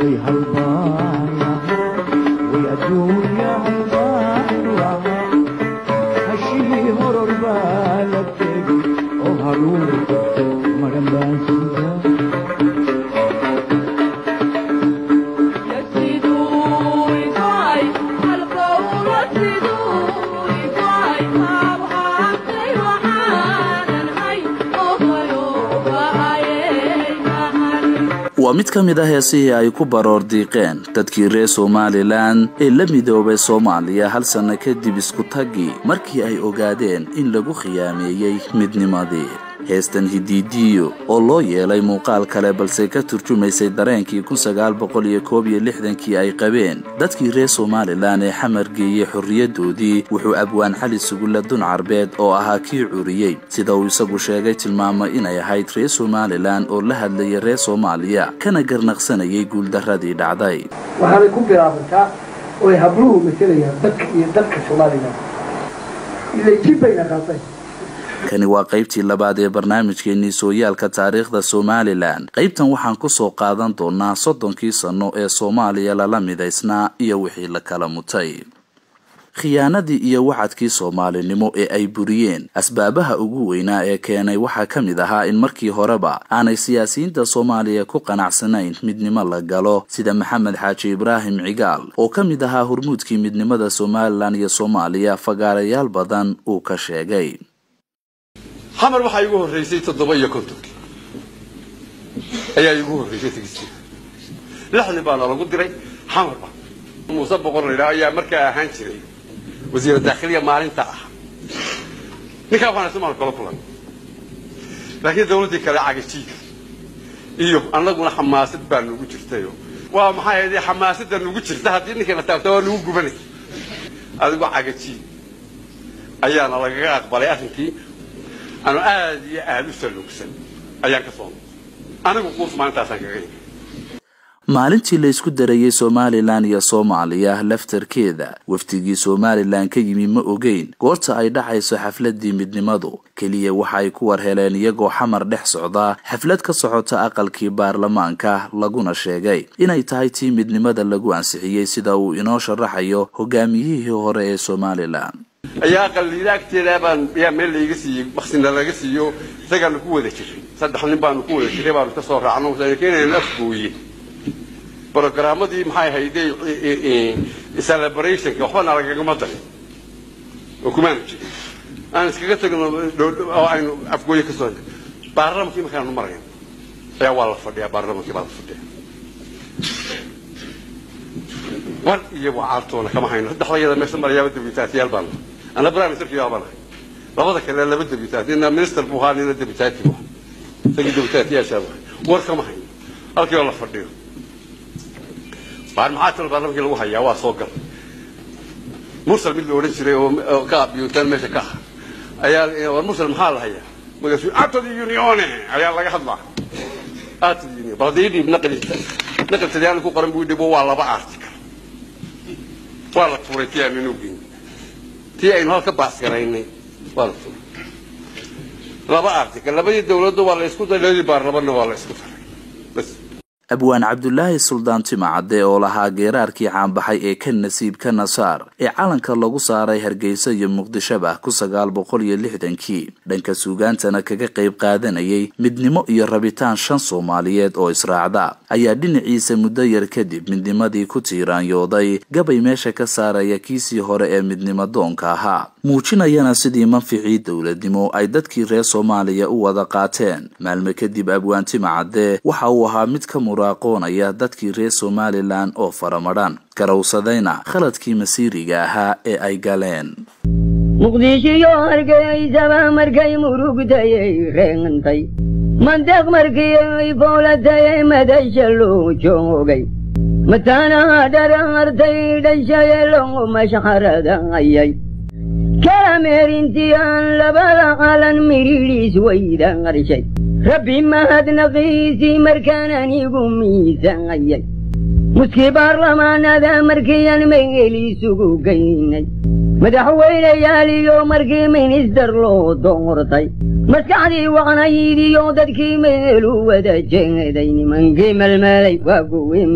way halbaana way adduunya halbaana hashii horor baa la tegi oo haruur madhan baan sida waa mid ka mid ah heesihii ay ku baroor diiqeen dadkii reer somalilan ee la midoobay soomaaliya hal sanno kadib isku-taggii markii ay ogaadeen in lagu khiyaameeyey midnimadii heestan hidiidiyo oo loo yeelay muuqaal kale balse ka turjumaysay dareenkii kii ay qabeen dadkii reer somalilan ee xamar geeyey xorriyaddoodii wuxuu abwaan cali sugulla dun carbeed oo ahaa kii curiyey sida uu isagu sheegay tilmaamay inay ahayd reer somalilan oo la hadlayay reer soomaaliya kana garnaqsanayay guuldarradii dhacday waxaanay ku bilaabantaa oy habluhu matelayaan dadka iyo dalka somalilan ilay jib bayna qaatay kani waa qaybtii labaad ee barnaamijkeennii sooyaalka taariikhda somalilan qaybtan waxaan ku soo qaadan doonaa soddonkii sanno ee soomaaliya lala midaysnaa iyo wixii la kala mutay khiyaanadii iyo wacadkii soomaalinimo ee ay buriyeen asbaabaha ugu weynaa ee keenay waxaa ka mid ahaa in markii horeba aanay siyaasiyiinta soomaaliya ku qanacsanayn midnimo la galo sida maxamed xaaji ibraahim cigaal oo ka mid ahaa hormuudkii midnimada somalilan iyo soomaaliya fagaarayaal badan uu ka sheegay xamar waxaa igu horraysay toddoba iyo kontonkii ayaa igu horraysay tegistii lixdii baana lagu diray xamar ba muuse boqor laydhaha ayaa markaa ahaan jiray wasiira daakhiliya maalinta ah ninkaa waxaan ismaal kala kulan laakiin dawladdii kale cagajiid iyo annaguna xamaasad baa nugu jirtayo waa maxay ahayd xamaasadda nugu jirta haddii ninkii la taabta waa nugu gubanay adigu cagajiid ayaana lagaga aqbalay arrinkii anu aad iyo aada u saluugsan ayaan ka soo anigu quus maalintaasaan kaga yimi maalintii la isku darayey somalilan iyo soomaaliya laftarkeeda wafdigii somalilan ka yimi ma ogeyn goorta ay dhacayso xafladii midnimadu keliya waxa ay ku war heleen iyagoo xamar dhex socdaa xaflad ka socota aqalkii baarlamaanka laguna sheegay inay tahay tii midnimada lagu ansixiyey sida uu inoo sharaxayo hogaamiyihii hore ee somalilan ayaa aqalliida agteeda baan yaa meel layga siiyey maksina laga siiyo isagaanu ku wada jiray saddex nin baanu ku wada jiray baanu ka soo raacno keenayna afgooye brogaramadii maxay ahayde celebrationka waxbana lagagama darin oo kumaanu jirin aan iskaga tagno oo aynu afgooye ka soo baarlamankii markaanu marayn ayaa waa la fadhiyaa baarlamankii baa la fadhiya war iyo wacaartoona kama hayno saddexdayada meesha marayaaba debutaatiyaal baan ana prime ministerkii baa banahay labada kale laba debutaati nina minister buu ahaa nina debutaati buu isagii debutaatiyaashaa buu war kama hayno halkii oo la fadhiyo baan maxaa talo baarlamankii lagu hayaa waa soo gal mursal mid la odhan jiray oo ka abiyuutaan meesha ka ah ayaa war mursal maxaa la hayaa magaasuu atod unione ayaa laga hadlaa atod union bal hadii dhiib naqli naqli talyaani ku qoran buu dhibo waa laba article waa la tuuray tii aanu inuu geyn tii aynu halka baasgaraynay waa la tuuray laba article labadii dawladda waa la isku daray labadii baarlamanna waa la isku daray bas abwaan cabdulaahi suldaan timacadde oo lahaa geeraarkii caanbaxay ee ka nasiib ka nasaar ee calanka lagu saaray hargeysa iyo muqdishoba ku sagaal boqol iyo lixdankii dhanka suugaantana kaga qayb qaadanayay midnimo iyo rabitaan shan soomaaliyeed oo israacda ayaa dhinaciisa muddo yar kadib midnimadii ku tiiraanyooday gabay meesha ka saaraya kiisii hore ee midnimo doonka ahaa muujinayana sidii manficii dowladnimo ay dadkii reer soomaaliya u wada qaateen maalme kadib abwaan timacadde waxa uu ahaa mid ka muraaqoonaya dadkii reer somalilan oo faramadhan garowsadayna khaladkii masiiriga ahaa ee ay galeen muqdishiyo hargeysaba markay murugtayay reentay mandeeq markii ay foolatayay madasha loo joogay mataanaha dharaartay dhashaye loo mashxaradayay kalameerintii aan labada qalan midhiidhiis wayda qarshay rabbi mahadnaqiisii markaan anigu miisaayay muskii baarlamaanada markiian megelisugu geynay madaxweyneyaal iyo markii minister loo doortay maskaxdii waqnaydiyo dadkii meelu wada jeeday nimankii melmelay waa kuwii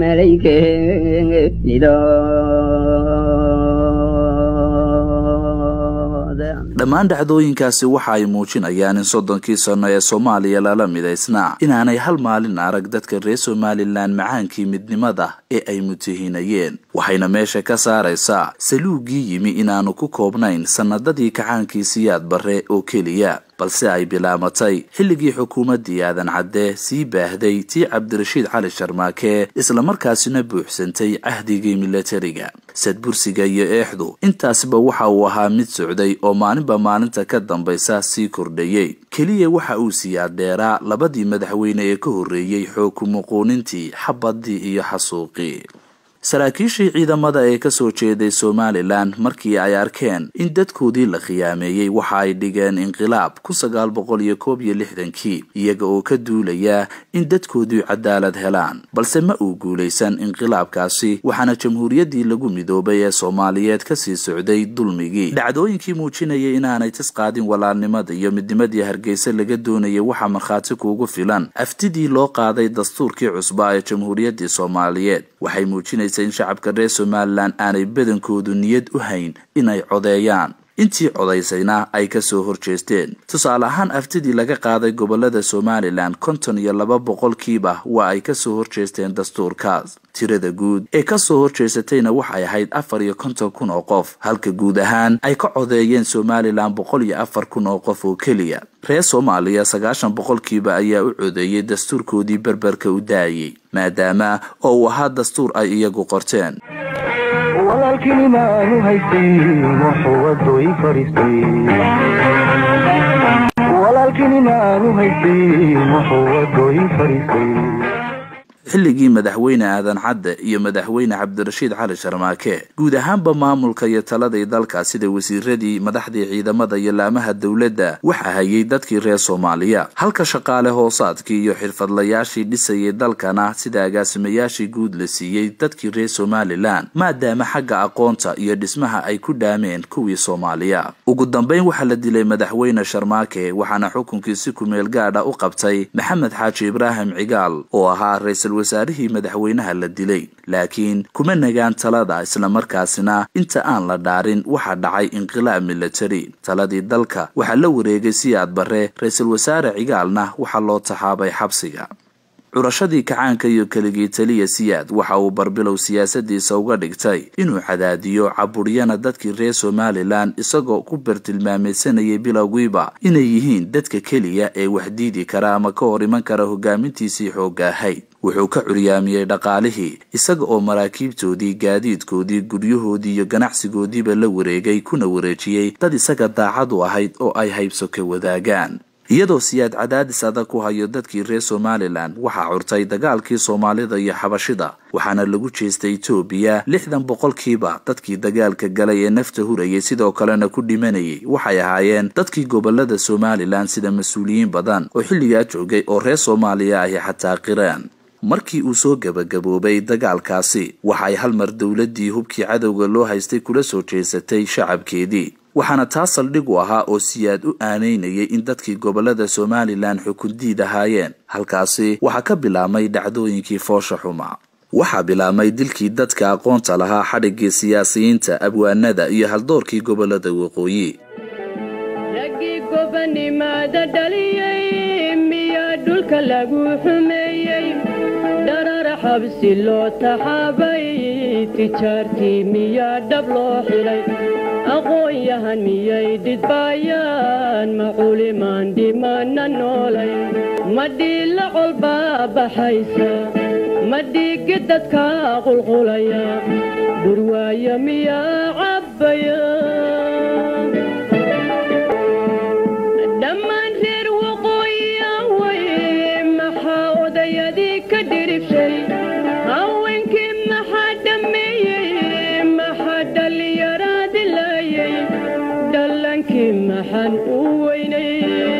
malaykeeda dhammaan dhacdooyinkaasi waxa ay muujinayaan in soddonkii sanno ee soomaaliya lala midaysnaa inaanay hal maalin arag dadka reer somalilan macaankii midnimada ee ay mutihinayeen waxayna meesha ka saaraysaa saluugii yimi inaanu ku koobnayn sannadadii kacaankii siyaad barre oo keliya balse ay bilaamatay xilligii xukuumaddii aadan cadde sii baahday tii cabdirashiid cali sharmaake islamarkaasina buuxsantay cahdigii milatariga sadbursiga iyo eexdu intaasba waxa uu ahaa mid socday oo maalinba maalinta ka dambaysa sii kordhayey keliya waxa uu siyaadheeraa labadii madaxweyne ee ka horreeyey xoog kumuquunintii xabaddii iyo xasuuqii saraakiishii ciidamada ee kasoo jeeday somalilan markii ay arkeen in dadkoodii la khiyaameeyey waxa ay dhigeen inqilaab kun sagaal boqol iyo koob iyo lixdankii iyaga oo ka duulaya in dadkoodii cadaalad helaan balse ma uu guulaysan inqilaabkaasi waxaana jamhuuriyaddii lagu midoobay ee soomaaliyeed kasii socday dulmigii dhacdooyinkii muujinayay inaanay tis qaadin walaalnimada iyo midnimadii hargeysa laga doonayay waxaa markhaati kuugu filan aftidii loo qaaday dastuurkii cusbaa ee jamhuuriyaddii soomaaliyeed waxay muujinaysa in shacabka reer somalilan aanay badankoodu niyad u hayn inay codeeyaan intii codaysayna ay kasoo horjeesteen tusaale ahaan aftidii laga qaaday gobolada somalilan konton iyo laba boqolkiiba waa ay kasoo horjeesteen dastuurkaas tirada guud ee kasoo horjeesatayna waxay ahayd afar iyo konton kun oo qof halka guud ahaan ay ka codeeyeen somalilan boqol iyo afar kun oo qof oo keliya reer soomaaliya sagaashan boqolkiiba ayaa u codeeyey dastuurkoodii berberka u daayey maadaama oo uu ahaa dastuur ay iyagu qorteen walaalkinimaanu haystay wuxuu wadooyi fariistay walaalkinimaanu haystay wuxuu wadooyi fariistay xilligii madaxweyne aadan cadde iyo madaxweyne cabdirashiid cali sharmaake guud ahaanba maamulka iyo taladii dalka sida wasiiradii madaxdii ciidamada iyo laamaha dowladda waxa hayay dadkii reer soomaaliya halka shaqaale hoosaadkii iyo xirfadlayaashii dhisayay dalkana sida agaasimayaashii guud la siiyey dadkii reer somalilan maadaama xagga aqoonta iyo dhismaha ay ku dhaameen kuwii soomaaliya ugu dambeyn waxaa la dilay madaxweyne sharmaake waxaana xukunkii si kumeel gaadha u qabtay maxamed xaaji ibraahim cigaal oo ahaa ra-iisul wasaarihii madaxweynaha la dilay laakiin kuma nagaan talada islamarkaasina inta aan la dhaarin waxaa dhacay inqilaab milatari taladii dalka waxaa la wareegay siyaad barre ra-iisul wasaare cigaalna waxaa loo taxaabay xabsiga curashadii kacaanka iyo keligii taliya siyaad waxa uu barbilow siyaasadiisa uga dhigtay inuu cadaadiyo caburyana dadkii reer somalilan isagoo ku bartilmaamaysanayay bilowgiiba inay yihiin dadka keliya ee waxdiidi kara ama ka hor iman kara hogaamintiisii xoogga ahayd wuxuu ka curyaamiyey dhaqaalihii isaga oo maraakiibtoodii gaadiidkoodii guryahoodii iyo ganacsigoodiiba la wareegay kuna wareejiyey dad isaga daacad u ahayd oo ay haybso ka wadaagaan iyadoo siyaad cadaadis adag ku hayo dadkii reer somalilan waxaa curtay dagaalkii soomaalida iyo xabashida waxaana lagu jeestay etoobiya lixdan boqolkiiba dadkii dagaalka galay ee nafta hurayay sidoo kalena ku dhimanayay waxay ahaayeen dadkii gobolada somalilan sida mas-uuliyiin badan oo xilligaa joogay oo reer soomaaliya ahi xataa qiraan markii uu soo gebagaboobay dagaalkaasi waxay hal mar dowladdii hubkii cadowga loo haystay kula soo jeesatay shacabkeedii waxaana taa saldhig u ahaa oo siyaad u aanaynayay in dadkii gobolada somalilan xukundiid ahaayeen halkaasi waxaa ka bilaabmay dhacdooyinkii foosha xuma waxaa bilaabmay dilkii dadka aqoonta lahaa xadhiggii siyaasiyiinta abwaanada iyo haldoorkii gobolada waqooyi raggii gobanimaada dhaliyey miyaa dhulka lagu xumeeyey dharar xabsi loo taxaabay tijaartii miyaa dhab loo xidhay aqoon-yahan miyay dhidbaayaan ma culimaan dhimana noolay ma dhiilla colbaa baxaysa ma dhiiggi dadka qulqulaya dhurwaaya miyaa cabbaya dhammaan reer waqooyiya way maxaa odayadii ka dhiribshay haweenkii maxaa dhammeeyey maxaa dhallinyaraadi laayay dhallankii maxaan u weynay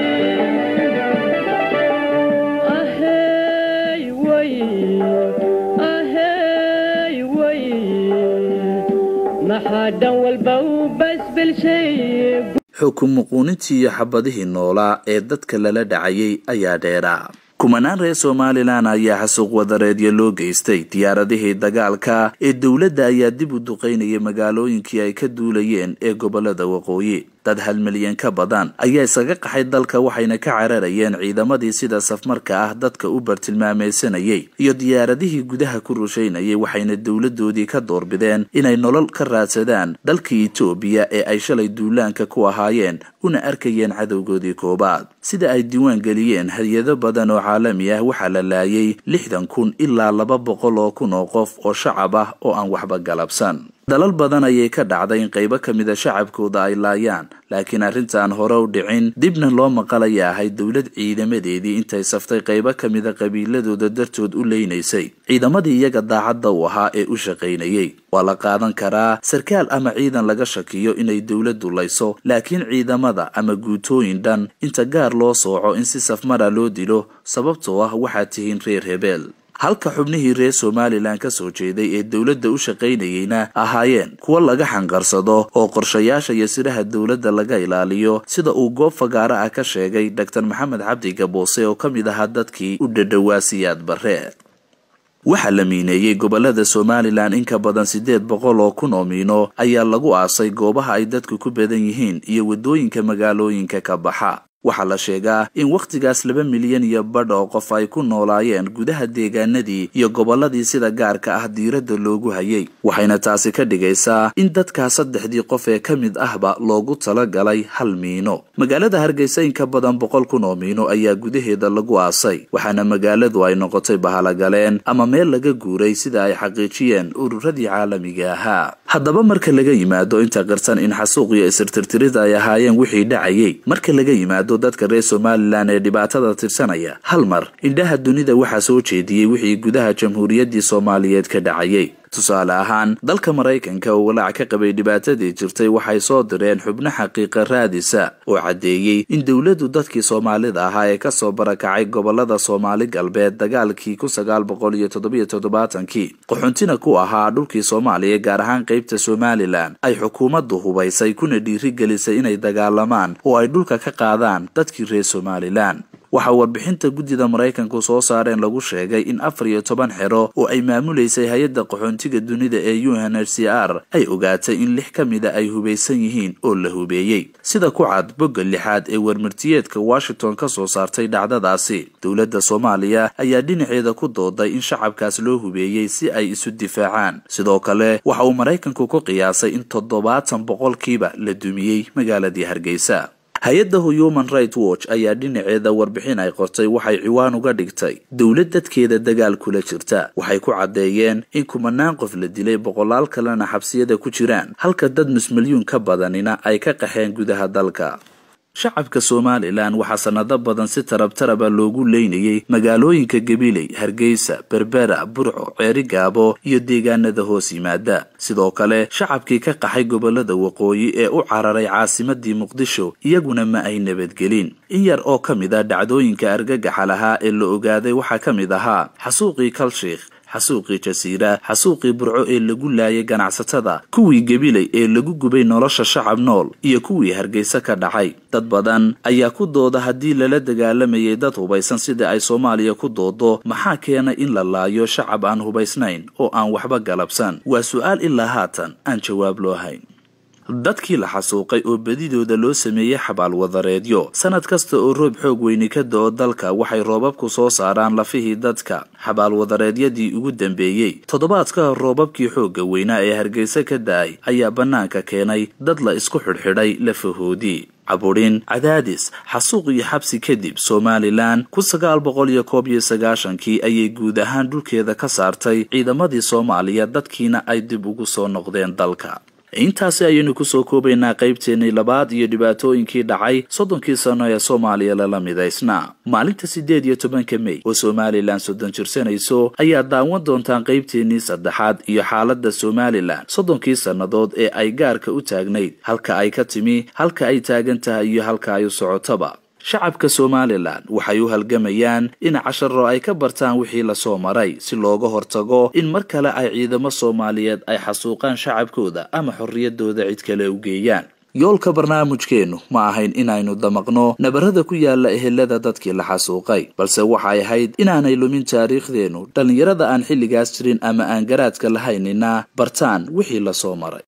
ahey way ahey way maxaa dhan walba u basba celshay xukun muquunintii iyo xabadihii noolaa ee dadka lala dhacayay ayaa dheeraa kumanaan reer somalilan ayaa xasuuq wadareedyo loo geystay diyaaradihii dagaalka ee dowladda ayaa dib u duqaynayay magaalooyinkii ay ka duulayeen ee gobolada waqooyi dad hal milyan ka badan ayaa isaga qaxay dalka waxayna ka cararayeen ciidamadii sida safmarka ah dadka u bartilmaameysanayay iyo diyaaradihii gudaha ku rushaynayay waxayna dowladoodii ka doorbideen inay nolol ka raadsadaan dalka etoobiya ee ay shalay duulaanka ku ahaayeen una arkayeen cadowgoodii koobaad sida ay diiwaan geliyeen hay-ado badan oo caalami ah waxaa la laayay lixdan kun ilaa laba boqol oo kun oo qof oo shacab ah oo aan waxba galabsan dalal badan ayay ka dhacday in qaybo ka mida shacabkooda ay laayaan laakiin arrintan hore u dhicin dibna loo maqalaya ahay dowlad ciidamadeedii intay saftay qaybo ka mida qabiiladooda dartood u leynaysay ciidamadii iyaga daacadda u ahaa ee u shaqaynayay waa la qaadan karaa sarkaal ama ciidan laga shakiyo inay dowladdu layso laakiin ciidamada ama guutooyin dhan inta gaar loo sooco in si safmara loo dilo sababtoo ah waxaad tihiin reer hebeel halka xubnihii reer somalilan ka soo jeeday ee dowladda u shaqaynayeyna ahaayeen kuwo laga xanqarsado oo qorshayaasha iyo siraha dowladda laga ilaaliyo sida uu goob fagaaro ah ka sheegay dr maxamed cabdi gaboose oo ka mid ahaa dadkii u dhadhowaa siyaad barre waxaa la miineeyey gobolada somalilan in ka badan siddeed boqol oo kun oo miino ayaa lagu aasay goobaha ay dadku ku badan yihiin iyo waddooyinka magaalooyinka ka baxa waxaa la sheegaa in wakhtigaas laba milyan iyo badh oo qof ay ku noolaayeen gudaha deegaanadii iyo gobolladii sida gaarka ah diiradda loogu hayay waxayna taasi ka dhigaysaa in dadkaa saddexdii qof ee ka mid ahba loogu talagalay hal miino magaalada hargeysa in ka badan boqol kun oo miino ayaa gudaheeda lagu aasay waxaana magaaladu ay noqotay bahalagaleen ama meel laga guuray sida ay xaqiijiyeen ururadii caalamiga ahaa haddaba marka laga yimaado inta qirsan in xasuuq iyo isirtirtirida ay ahaayeen wixii dhacayay marka laga yimaado dadka reer somalilan ee dhibaatada tirsanaya hal mar indhaha dunida waxaa soo jeediyey wixii gudaha jamhuuriyaddii soomaaliyeed ka dhacayay tusaale ahaan dalka maraykanka oo walaac ka qabay dhibaatadii jirtay waxay soo direen xubno xaqiiqa raadisa oo caddeeyey in dowladdu dadkii soomaalida ahaa ee kasoo barakacay gobolada soomaali galbeed dagaalkii kun sagaal boqol iyo toddobiyo toddobaatankii qaxuntina ku ahaa dhulkii soomaaliya gaar ahaan qaybta somalilan ay xukuumaddu hubaysay kuna dhiirigelisay inay dagaalamaan oo ay dhulka ka qaadaan dadkii reer somalilan waxaa warbixinta guddida maraykanku soo saareen lagu sheegay in afar iyo toban xero oo ay maamulaysay hay-adda qaxoontiga dunida ee u n h c r ay ogaatay in lix ka mida ay hubaysan yihiin oo la hubeeyey sida ku cad bogga lixaad ee warmartiyeedka washington ka soo saartay dhacdadaasi dowladda soomaaliya ayaa dhinaceeda ku dooday in shacabkaas loo hubeeyey si ay isu difaacaan sidoo kale waxa uu maraykanku ku qiyaasay in toddobaatan boqolkiiba la dumiyey magaaladii hargeysa hay-adda human right watch ayaa dhinaceeda warbixin ay qortay waxay ciwaan uga dhigtay dowlad dadkeeda dagaal kula jirta waxay ku caddeeyeen in kumanaan qof la dilay boqolaal kalena xabsiyada ku jiraan halka dad nus-milyuun ka badanina ay ka qaxeen gudaha dalka shacabka somalilan waxaa sanado badan si tarabtaraba loogu leynayay magaalooyinka gabiley hargeysa berbera burco ceeri gaabo iyo deegaanada hoos yimaada sidoo kale shacabkii ka qaxay gobolada waqooyi ee u cararay caasimadii muqdisho iyaguna ma ay nabadgelin in yar oo ka mid a dhacdooyinka argagaxa lahaa ee la ogaaday waxaa ka mid ahaa xasuuqii kalshiikh xasuuqii jasiira xasuuqii burco ee lagu laayay ganacsatada kuwii gabiley ee lagu gubay nolosha shacab nool iyo kuwii hargeysa ka dhacay dad badan ayaa ku dooda haddii lala dagaalamayay dad hubaysan sida ay soomaaliya ku doodo maxaa keena in la laayo shacab aan hubaysnayn oo aan waxba galabsan waa su-aal ilaa haatan aan jawaab loo hayn dadkii la xasuuqay oo bedidooda loo sameeyey xabaal wadareedyo sanad kasta oo roob xoog weyni ka da-o dalka waxay roobabku soo saaraan lafihii dadka xabaal wadareedyadii ugu dambeeyey toddobaadka roobabkii xoogga weynaa ee hargeysa ka da-ay ayaa bannaanka keenay dad la isku xidhxidhay lafahoodii caburin cadaadis xasuuq iyo xabsi kadib somalilan kun sagaal boqol iyo koob iyo sagaashankii ayay guud ahaan dhulkeeda ka saartay ciidamadii soomaaliya dadkiina ay dib ugu soo noqdeen dalka intaasi ayaynu kusoo koobaynaa qaybteennii labaad iyo dhibaatooyinkii dhacay soddonkii sano ee soomaaliya lala midaysnaa maalinta siddeed iyo tobanka mey oo somalilan soddon jirsanayso ayaa daawan doontaan qaybteennii saddexaad iyo xaaladda somalilan soddonkii sannadood ee ay gaarka u taagnayd halka ay ka timi halka ay taagan tahay iyo halka ay u socotaba shacabka somalilan waxay u halgamayaan in casharo ay ka bartaan wixii lasoo maray si looga hortago in mar kale ay ciidamo soomaaliyeed ay xasuuqaan shacabkooda ama xorriyadooda cid kale u geeyaan yoolka barnaamijkeennu ma ahayn inaynu damaqno nabarada ku yaala ehelada dadkii la xasuuqay balse waxay ahayd inaanay lumin taariikhdeennu dhallinyarada aan xilligaas jirin ama aan garaadka lahaynina bartaan wixii lasoo maray